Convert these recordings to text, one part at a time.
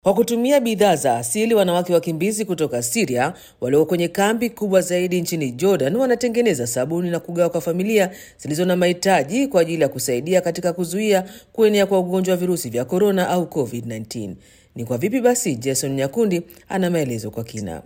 Kwa kutumia bidhaa za asili, wanawake wakimbizi kutoka Siria walio kwenye kambi kubwa zaidi nchini Jordan wanatengeneza sabuni na kugawa kwa familia zilizo na mahitaji kwa ajili ya kusaidia katika kuzuia kuenea kwa ugonjwa wa virusi vya korona au COVID-19. Ni kwa vipi basi? Jason Nyakundi ana maelezo kwa kina.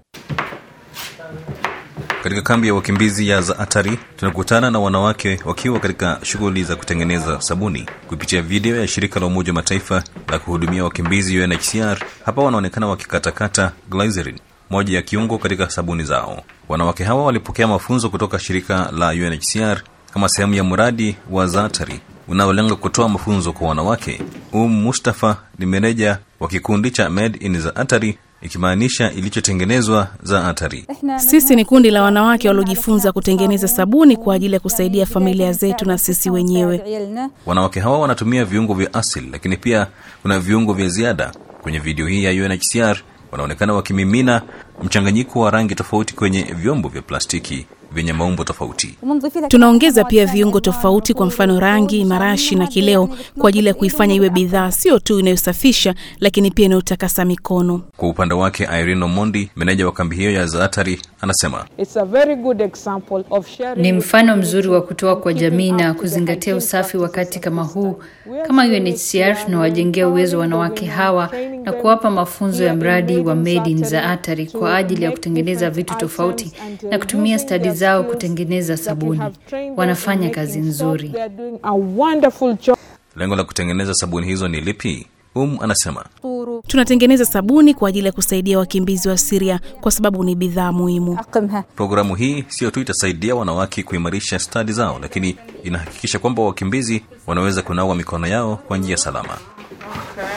Katika kambi ya wakimbizi ya Zaatari tunakutana na wanawake wakiwa katika shughuli za kutengeneza sabuni. Kupitia video ya shirika la Umoja wa Mataifa la kuhudumia wakimbizi UNHCR, hapa wanaonekana wakikatakata glycerin, moja ya kiungo katika sabuni zao. Wanawake hawa walipokea mafunzo kutoka shirika la UNHCR kama sehemu ya mradi wa Zaatari unaolenga kutoa mafunzo kwa wanawake. Um Mustafa ni meneja wa kikundi cha Made in Zaatari ikimaanisha ilichotengenezwa Zaatari. Sisi ni kundi la wanawake waliojifunza kutengeneza sabuni kwa ajili ya kusaidia familia zetu na sisi wenyewe. Wanawake hawa wanatumia viungo vya asili, lakini pia kuna viungo vya ziada. Kwenye video hii ya UNHCR wanaonekana wakimimina mchanganyiko wa rangi tofauti kwenye vyombo vya plastiki vyenye maumbo tofauti. Tunaongeza pia viungo tofauti, kwa mfano rangi, marashi na kileo, kwa ajili ya kuifanya iwe bidhaa sio tu inayosafisha, lakini pia inayotakasa mikono. Kwa upande wake, Irene Omondi, meneja wa kambi hiyo ya Zaatari, anasema It's a very good example of sharing Ni with mfano people mzuri wa kutoa kwa keeping jamii up na with the kuzingatia hygiene usafi wakati practices kama of huu. the Kama We are UNHCR tunawajengea uwezo wanawake hawa na kuwapa mafunzo ya mradi wa Made in Zaatari kwa ajili ya kutengeneza vitu tofauti na kutumia stadi zao kutengeneza sabuni. Wanafanya kazi nzuri. They are doing a wonderful job. lengo la kutengeneza sabuni hizo ni lipi? Um anasema Tunatengeneza sabuni kwa ajili ya kusaidia wakimbizi wa Siria kwa sababu ni bidhaa muhimu. programu hii sio tu itasaidia wanawake kuimarisha stadi zao, lakini inahakikisha kwamba wakimbizi wanaweza kunawa mikono yao kwa njia salama.